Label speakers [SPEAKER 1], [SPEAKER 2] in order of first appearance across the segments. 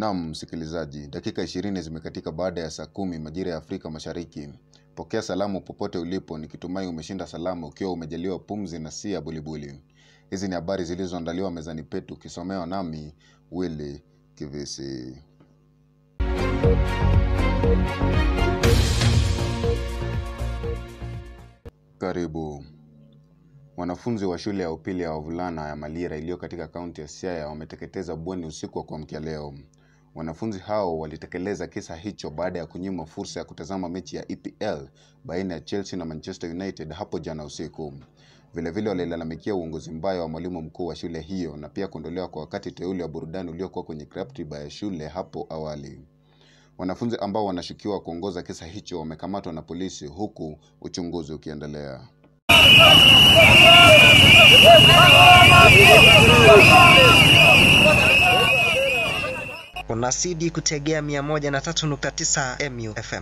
[SPEAKER 1] Naam, msikilizaji, dakika ishirini zimekatika baada ya saa kumi majira ya Afrika Mashariki. Pokea salamu popote ulipo, nikitumai umeshinda salama ukiwa umejaliwa pumzi na si ya bulibuli. Hizi ni habari zilizoandaliwa mezani petu, ukisomewa nami Willy Kivisi. Karibu. Wanafunzi wa shule ya upili ya wavulana ya Malira iliyo katika kaunti ya Siaya wameteketeza bweni usiku wa kuamkia leo. Wanafunzi hao walitekeleza kisa hicho baada ya kunyimwa fursa ya kutazama mechi ya EPL baina ya Chelsea na Manchester United hapo jana usiku. Vilevile walilalamikia uongozi mbaya wa mwalimu mkuu wa shule hiyo na pia kuondolewa kwa wakati teule wa burudani uliokuwa kwenye ratiba ya shule hapo awali. Wanafunzi ambao wanashukiwa kuongoza kisa hicho wamekamatwa na polisi huku uchunguzi ukiendelea.
[SPEAKER 2] Unazidi kutegea 103.9 MU FM.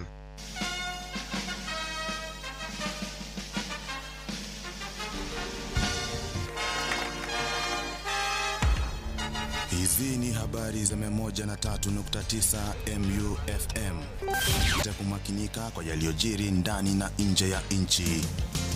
[SPEAKER 3] Hizi ni habari za 103.9 MU FM. Itakumakinika kwa yaliyojiri ndani na nje ya nchi.